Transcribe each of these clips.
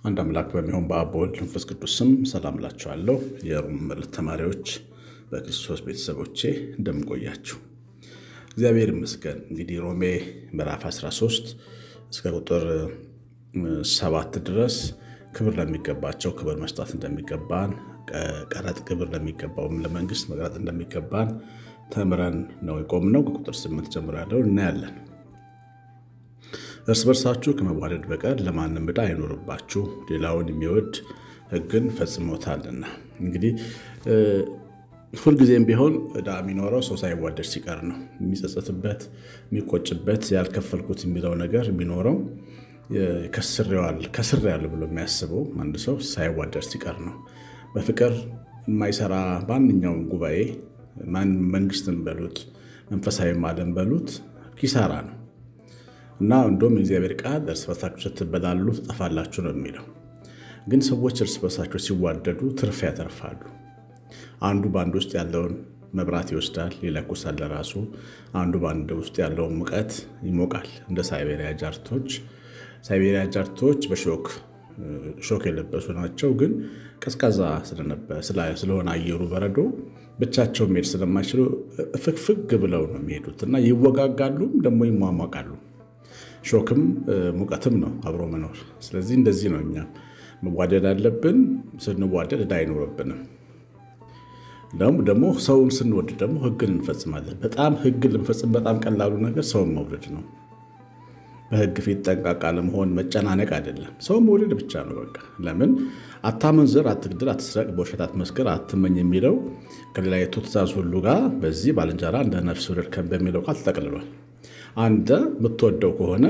አንድ አምላክ በሚሆን በአብ በወልድ መንፈስ ቅዱስ ስም ሰላም እላችኋለሁ። የሮም መልእክት ተማሪዎች በክርስቶስ ቤተሰቦቼ እንደምንቆያችሁ እግዚአብሔር ይመስገን። እንግዲህ ሮሜ ምዕራፍ 13 እስከ ቁጥር ሰባት ድረስ ክብር ለሚገባቸው ክብር መስጠት እንደሚገባን፣ ቀረጥ ግብር ለሚገባውም ለመንግስት መቅረጥ እንደሚገባን ተምረን ነው የቆምነው። ከቁጥር ስምንት ጀምሮ ያለውን እናያለን። እርስ በርሳችሁ ከመዋደድ በቀር ለማንም ዕዳ አይኖርባችሁ፣ ሌላውን የሚወድ ሕግን ፈጽሞታልና። እንግዲህ ሁልጊዜም ቢሆን ዕዳ የሚኖረው ሰው ሳይዋደድ ሲቀር ነው። የሚጸጸትበት፣ የሚቆጭበት፣ ያልከፈልኩት የሚለው ነገር የሚኖረው ከስሬዋለሁ ብሎ የሚያስበው አንድ ሰው ሳይዋደድ ሲቀር ነው። በፍቅር የማይሰራ ማንኛውም ጉባኤ መንግስትን በሉት መንፈሳዊ ዓለም በሉት ኪሳራ ነው እና እንደውም የእግዚአብሔር ቃል እርስ በርሳችሁ ስትበላሉ ትጠፋላችሁ ነው የሚለው። ግን ሰዎች እርስ በርሳቸው ሲዋደዱ ትርፍ ያተርፋሉ። አንዱ በአንድ ውስጥ ያለውን መብራት ይወስዳል፣ ይለኩሳል ለራሱ። አንዱ በአንድ ውስጥ ያለውን ሙቀት ይሞቃል። እንደ ሳይቤሪያ ጃርቶች ሳይቤሪያ ጃርቶች በሾክ ሾክ የለበሱ ናቸው። ግን ቀዝቃዛ ስለሆነ አየሩ በረዶ ብቻቸው መሄድ ስለማይችሉ ፍግፍግ ብለው ነው የሚሄዱት እና ይወጋጋሉም ደግሞ ይሟሟቃሉ። ሾክም ሙቀትም ነው አብሮ መኖር። ስለዚህ እንደዚህ ነው እኛ መዋደድ አለብን። ስንዋደድ ዕዳ አይኖርብንም። ደግሞ ሰውን ስንወድ ደግሞ ሕግን እንፈጽማለን። በጣም ሕግን ልንፈጽም በጣም ቀላሉ ነገር ሰውን መውደድ ነው። በሕግ ፊት ጠንቃቃ ለመሆን መጨናነቅ አይደለም። ሰውን መውደድ ብቻ ነው በቃ። ለምን አታመንዝር፣ አትግድል፣ አትስረቅ፣ በውሸት አትመስክር፣ አትመኝ የሚለው ከሌላይቱ ትእዛዝ ሁሉ ጋር በዚህ ባልንጀራ እንደ ነፍስ ውደድ በሚለው ቃል ተጠቅልሏል። አንተ የምትወደው ከሆነ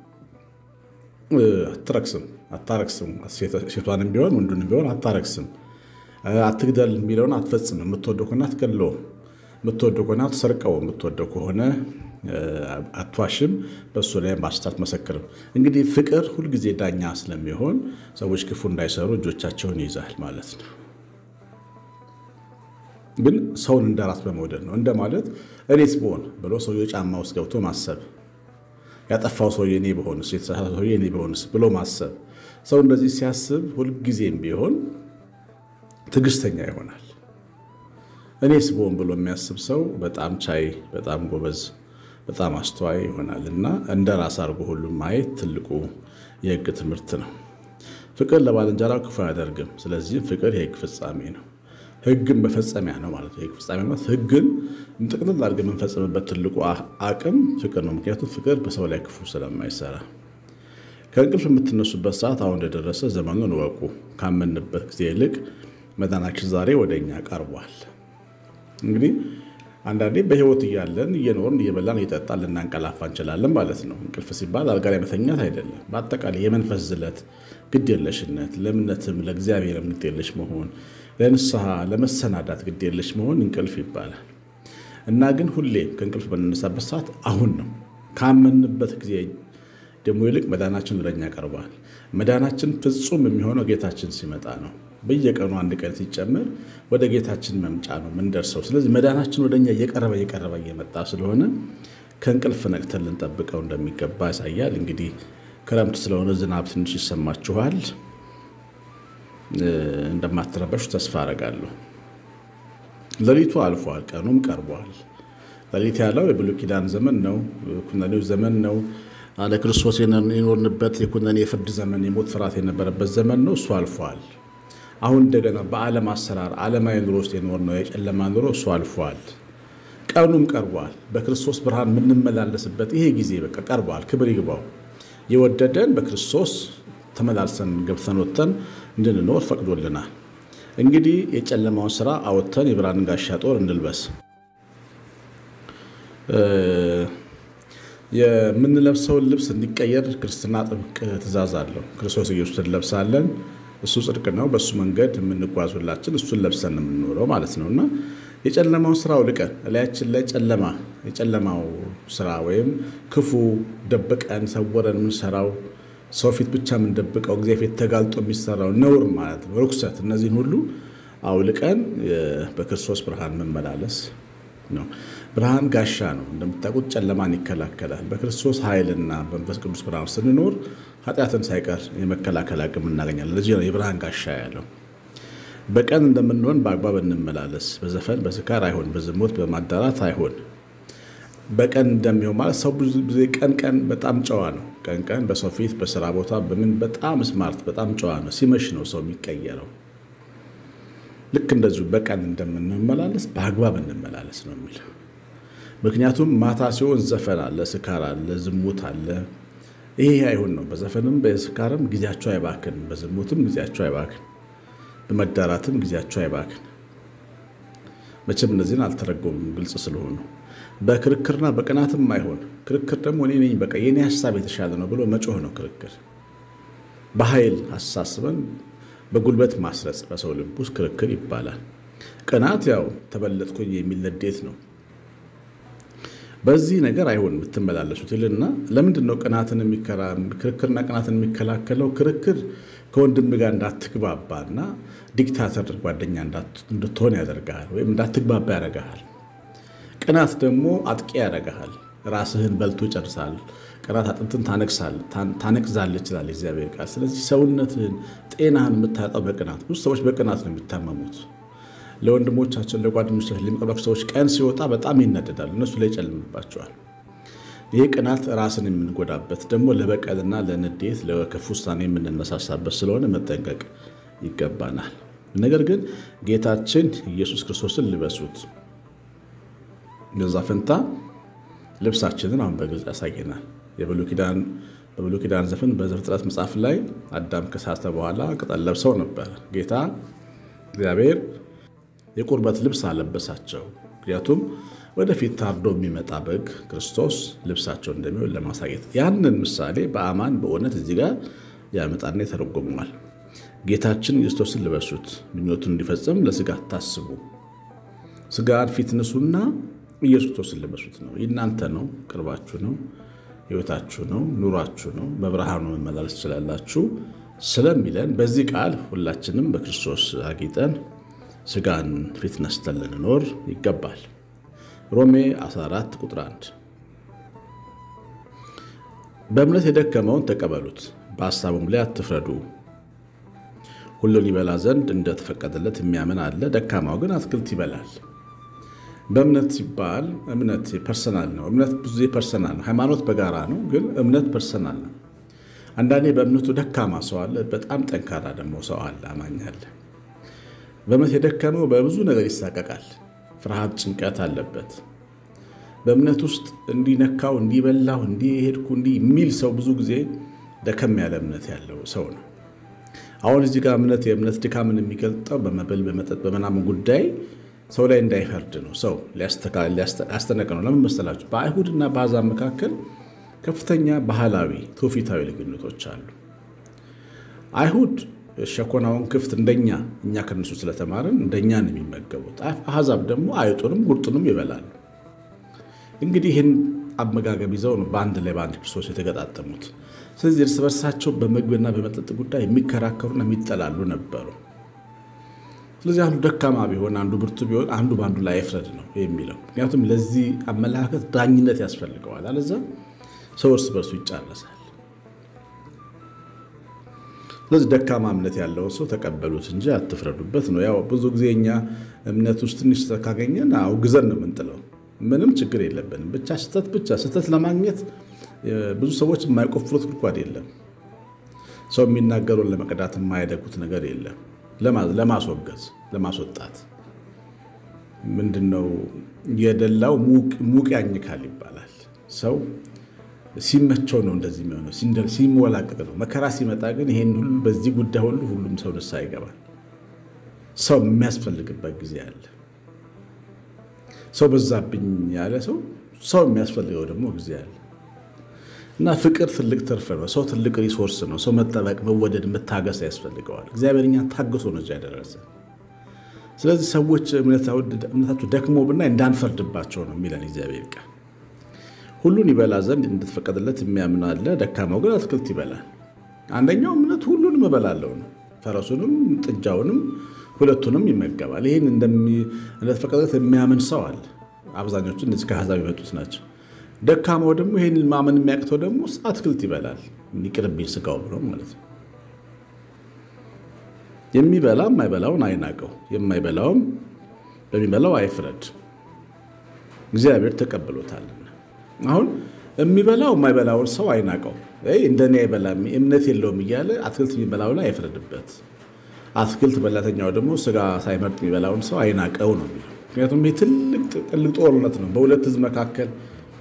አትረክስም አታረክስም። ሴቷንም ቢሆን ወንዱንም ቢሆን አታረክስም። አትግደል የሚለውን አትፈጽም። የምትወደው ከሆነ አትገድለውም። የምትወደው ከሆነ አትሰርቀው። የምትወደው ከሆነ አትዋሽም። በእሱ ላይ በሐሰት አትመሰክርም። እንግዲህ ፍቅር ሁልጊዜ ዳኛ ስለሚሆን ሰዎች ክፉ እንዳይሰሩ እጆቻቸውን ይይዛል ማለት ነው። ግን ሰውን እንደ ራስ በመውደድ ነው። እንደ ማለት እኔስ ብሆን ብሎ ሰውዬው ጫማ ውስጥ ገብቶ ማሰብ ያጠፋው ሰውዬ እኔ በሆንስ የተሳሳተ ሰውዬ እኔ በሆንስ ብሎ ማሰብ። ሰው እንደዚህ ሲያስብ ሁልጊዜም ቢሆን ትዕግስተኛ ይሆናል። እኔስ ብሆን ብሎ የሚያስብ ሰው በጣም ቻይ፣ በጣም ጎበዝ፣ በጣም አስተዋይ ይሆናል እና እንደ ራስ አድርጎ ሁሉም ማየት ትልቁ የሕግ ትምህርት ነው። ፍቅር ለባልንጀራው ክፉ አያደርግም። ስለዚህም ፍቅር የሕግ ፍጻሜ ነው። ሕግን መፈጸሚያ ነው ማለት ነው። የሕግ ፍጻሜ ማለት ሕግን ጥቅልል አድርገን የምንፈጽምበት ትልቁ አቅም ፍቅር ነው። ምክንያቱም ፍቅር በሰው ላይ ክፉ ስለማይሰራ ከእንቅልፍ የምትነሱበት ሰዓት አሁን እንደደረሰ ዘመኑን እወቁ። ካመንበት ጊዜ ይልቅ መዳናችን ዛሬ ወደ እኛ ቀርቧል። እንግዲህ አንዳንዴ በሕይወት እያለን እየኖርን እየበላን እየጠጣን ልናንቀላፋ እንችላለን ማለት ነው። እንቅልፍ ሲባል አልጋ ላይ መተኛት አይደለም። በአጠቃላይ የመንፈስ ዝለት፣ ግዴለሽነት፣ ለእምነትም ለእግዚአብሔርም ግዴለሽ መሆን፣ ለንስሐ ለመሰናዳት ግዴለሽ መሆን እንቅልፍ ይባላል እና ግን ሁሌም ከእንቅልፍ በምንነሳበት ሰዓት አሁን ነው። ካመንበት ጊዜ ደግሞ ይልቅ መዳናችን ወደኛ ቀርቧል። መዳናችን ፍጹም የሚሆነው ጌታችን ሲመጣ ነው። በየቀኑ አንድ ቀን ሲጨምር ወደ ጌታችን መምጫ ነው ምንደርሰው። ስለዚህ መዳናችን ወደኛ እየቀረበ እየቀረበ እየመጣ ስለሆነ ከእንቅልፍ ነቅተን ልንጠብቀው እንደሚገባ ያሳያል። እንግዲህ ክረምት ስለሆነ ዝናብ ትንሽ ይሰማችኋል። እንደማትረበሹ ተስፋ አረጋለሁ። ሌሊቱ አልፏል፣ ቀኑም ቀርቧል። ሌሊት ያለው የብሉይ ኪዳን ዘመን ነው፣ ኩነኔው ዘመን ነው። አለ ክርስቶስ የኖርንበት የኩነኔ የፍርድ ዘመን፣ የሞት ፍርሃት የነበረበት ዘመን ነው። እሱ አልፏል። አሁን እንደገና በዓለም አሰራር ዓለማዊ ኑሮ ውስጥ የኖርነው የጨለማ ኑሮ እሱ አልፏል። ቀኑም ቀርቧል። በክርስቶስ ብርሃን የምንመላለስበት ይሄ ጊዜ በቃ ቀርቧል። ክብር ይግባው። የወደደን በክርስቶስ ተመላልሰን ገብተን ወጥተን እንድንኖር ፈቅዶልናል። እንግዲህ የጨለማውን ስራ አወጥተን የብርሃንን ጋሻ ጦር እንልበስ። የምንለብሰውን ልብስ እንዲቀየር ክርስትና ጥብቅ ትእዛዝ አለው። ክርስቶስ ኢየሱስን እንለብሳለን። እሱ ጽድቅ ነው። በእሱ መንገድ የምንጓዝ ሁላችን እሱን ለብሰን የምንኖረው ማለት ነው እና የጨለማውን ስራ አውልቀን እላያችን ላይ ጨለማ የጨለማው ስራ ወይም ክፉ ደብቀን ሰወረን የምንሰራው ሰው ፊት ብቻ የምንደብቀው እግዚአብሔር ፊት ተጋልጦ የሚሰራው ነውር ማለት ነው፣ ርኩሰት፣ እነዚህን ሁሉ አውልቀን በክርስቶስ ብርሃን መመላለስ ነው። ብርሃን ጋሻ ነው። እንደምታውቁት ጨለማን ይከላከላል። በክርስቶስ ኃይልና በመንፈስ ቅዱስ ብርሃን ስንኖር ኃጢአትን ሳይቀር የመከላከል አቅም እናገኛለን። ለዚህ ነው የብርሃን ጋሻ ያለው። በቀን እንደምንሆን በአግባብ እንመላለስ። በዘፈን በስካር አይሆን፣ በዝሙት በማዳራት አይሆን። በቀን እንደሚሆን ማለት ሰው ብዙ ጊዜ ቀን ቀን በጣም ጨዋ ነው። ቀን ቀን በሰው ፊት በስራ ቦታ በምን በጣም ስማርት በጣም ጨዋ ነው። ሲመሽ ነው ሰው የሚቀየረው። ልክ እንደዚሁ በቀን እንደምንመላለስ በአግባብ እንመላለስ ነው የሚለው። ምክንያቱም ማታ ሲሆን ዘፈን አለ፣ ስካር አለ፣ ዝሙት አለ። ይሄ አይሆን ነው። በዘፈንም በስካርም ጊዜያቸው አይባክን፣ በዝሙትም ጊዜያቸው አይባክን፣ በመዳራትም ጊዜያቸው አይባክን። መቼም እነዚህን አልተረጎምም ግልጽ ስለሆኑ በክርክርና በቅናትም አይሆን። ክርክር ደግሞ እኔ ነኝ በቃ የኔ ሀሳብ የተሻለ ነው ብሎ መጮህ ነው ክርክር። በኃይል አሳስበን በጉልበት ማስረጽ በሰው ልብ ውስጥ ክርክር ይባላል። ቅናት ያው ተበለጥኩኝ የሚል ንዴት ነው። በዚህ ነገር አይሆን የምትመላለሱት ይልና ለምንድን ነው ቅናትን ክርክርና ቅናትን የሚከላከለው? ክርክር ከወንድም ጋር እንዳትግባባና ዲክታተር ጓደኛ እንድትሆን ያደርግሃል፣ ወይም እንዳትግባባ ያደርግሃል። ቅናት ደግሞ አጥቂ ያደርግሃል። ራስህን በልቶ ይጨርሳል። ቅናት አጥንትን ታነቅዛል ይችላል እግዚአብሔር ቃል። ስለዚህ ሰውነትህን፣ ጤናህን የምታጣው በቅናት ብዙ ሰዎች በቅናት ነው የሚታመሙት። ለወንድሞቻቸው ለጓደኞቻቸው ለሚቀርባቸው ሰዎች ቀን ሲወጣ በጣም ይነደዳሉ፣ እነሱ ላይ ይጨልምባቸዋል። ይህ ቅናት ራስን የምንጎዳበት ደግሞ ለበቀልና ለንዴት ለክፉ ውሳኔ የምንነሳሳበት ስለሆነ መጠንቀቅ ይገባናል። ነገር ግን ጌታችን ኢየሱስ ክርስቶስን ልበሱት። በዛ ፈንታ ልብሳችንን አሁን በግልጽ ያሳየናል። የብሉይ ኪዳን ዘፈን በዘፍጥረት መጽሐፍ ላይ አዳም ከሳተ በኋላ ቅጠል ለብሰው ነበር። ጌታ እግዚአብሔር የቁርበት ልብስ አለበሳቸው። ምክንያቱም ወደፊት ታርዶ የሚመጣ በግ ክርስቶስ ልብሳቸው እንደሚሆን ለማሳየት ያንን ምሳሌ በአማን በእውነት እዚህ ጋር ያመጣና ይተረጎመዋል። ጌታችን ክርስቶስን ልበሱት፣ ምኞቱን እንዲፈጽም ለስጋ አታስቡ። ስጋን ፊት ንሱና ኢየሱስ ክርስቶስን ልበሱት ነው። የእናንተ ነው፣ ቅርባችሁ ነው፣ ሕይወታችሁ ነው፣ ኑሯችሁ ነው። በብርሃኑ መመላለስ ትችላላችሁ ስለሚለን በዚህ ቃል ሁላችንም በክርስቶስ አጊጠን ስጋን ፊት ነስተን ልንኖር ይገባል። ሮሜ 14 ቁጥር 1 በእምነት የደከመውን ተቀበሉት፣ በሐሳቡም ላይ አትፍረዱ። ሁሉን ይበላ ዘንድ እንደተፈቀደለት የሚያምን አለ፣ ደካማው ግን አትክልት ይበላል። በእምነት ሲባል እምነት ፐርሰናል ነው። እምነት ብዙ ጊዜ ፐርሰናል ነው። ሃይማኖት በጋራ ነው፣ ግን እምነት ፐርሰናል ነው። አንዳንዴ በእምነቱ ደካማ ሰው አለ፣ በጣም ጠንካራ ደግሞ ሰው አለ፣ አማኝ አለ። በእምነት የደከመው በብዙ ነገር ይሳቀቃል። ፍርሃት፣ ጭንቀት አለበት። በእምነት ውስጥ እንዲነካው እንዲበላው እንዲሄድኩ እንዲህ የሚል ሰው ብዙ ጊዜ ደከም ያለ እምነት ያለው ሰው ነው። አሁን እዚህ ጋር እምነት የእምነት ድካምን የሚገልጠው በመብል በመጠጥ በምናምን ጉዳይ ሰው ላይ እንዳይፈርድ ነው። ሰው ሊያስጠነቅ ነው። ለምን መሰላችሁ? በአይሁድና በአሕዛብ መካከል ከፍተኛ ባህላዊ ትውፊታዊ ልዩነቶች አሉ። አይሁድ ሸኮናውን ክፍት እንደኛ እኛ ከነሱ ስለተማርን እንደኛ ነው የሚመገቡት። አሕዛብ ደግሞ አይጡንም ጉርጡንም ይበላሉ። እንግዲህ ይህን አመጋገብ ይዘው ነው በአንድ ላይ በአንድ ክርስቶስ የተገጣጠሙት። ስለዚህ እርስ በርሳቸው በምግብና በመጠጥ ጉዳይ የሚከራከሩና የሚጠላሉ ነበሩ። ስለዚህ አንዱ ደካማ ቢሆን አንዱ ብርቱ ቢሆን አንዱ በአንዱ ላይ አይፍረድ ነው የሚለው። ምክንያቱም ለዚህ አመለካከት ዳኝነት ያስፈልገዋል። አለዛ ሰው እርስ በርሱ ይጫረሳል። ስለዚህ ደካማ እምነት ያለውን ሰው ተቀበሉት እንጂ አትፍረዱበት ነው። ያው ብዙ ጊዜ እኛ እምነት ውስጥ ትንሽ ስህተት ካገኘን አውግዘን ነው የምንጥለው። ምንም ችግር የለብንም። ብቻ ስህተት ብቻ ስህተት ለማግኘት ብዙ ሰዎች የማይቆፍሩት ጉድጓድ የለም። ሰው የሚናገረውን ለመቅዳት የማያደጉት ነገር የለም። ለማስወገዝ ለማስወጣት ምንድነው የደላው ሙቅ ያኝካል ይባላል። ሰው ሲመቸው ነው እንደዚህ የሚሆነው፣ ሲሞላቀቅ ነው። መከራ ሲመጣ ግን ይሄን ሁሉ በዚህ ጉዳይ ሁሉ ሁሉም ሰው ንስሐ ይገባል። ሰው የሚያስፈልግበት ጊዜ አለ። ሰው በዛብኝ ያለ ሰው ሰው የሚያስፈልገው ደግሞ ጊዜ አለ እና ፍቅር ትልቅ ትርፍ ነው። ሰው ትልቅ ሪሶርስ ነው። ሰው መጠበቅ፣ መወደድ፣ መታገስ ያስፈልገዋል። እግዚአብሔር እኛን ታግሶ ነው እዚያ ያደረሰ። ስለዚህ ሰዎች እምነታቸው ደክሞ ብናይ እንዳንፈርድባቸው ነው የሚለን እግዚአብሔር ቃል። ሁሉን ይበላ ዘንድ እንደተፈቀደለት የሚያምን አለ፣ ደካማው ግን አትክልት ይበላል። አንደኛው እምነት ሁሉንም እበላለሁ ነው። ፈረሱንም ጥጃውንም ሁለቱንም ይመገባል። ይህን እንደተፈቀደለት የሚያምን ሰው አለ። አብዛኞቹ እነዚህ ከአሕዛብ የመጡት ናቸው። ደካማው ደግሞ ይህን ማመን የሚያቅተው ደግሞ አትክልት ይበላል። ይቅርብኝ ስጋው ብሎ ማለት ነው። የሚበላ የማይበላውን አይናቀው፣ የማይበላውም በሚበላው አይፍረድ። እግዚአብሔር ተቀብሎታልና። አሁን የሚበላው የማይበላውን ሰው አይናቀው፣ እንደኔ አይበላም እምነት የለውም እያለ አትክልት የሚበላው ላይ አይፍረድበት። አትክልት በላተኛው ደግሞ ስጋ ሳይመርጥ የሚበላውን ሰው አይናቀው ነው የሚለው። ምክንያቱም ይህ ትልቅ ጥልቅ ጦርነት ነው። በሁለት ህዝብ መካከል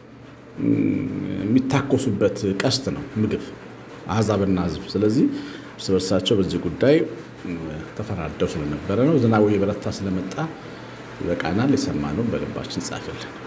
የሚታኮሱበት ቀስት ነው ምግብ አሕዛብና ህዝብ። ስለዚህ እርስ በርሳቸው በዚህ ጉዳይ ተፈራደው ስለነበረ ነው። ዝናቡ የበረታ ስለመጣ ይበቃናል። የሰማነውን በልባችን ጻፍልን።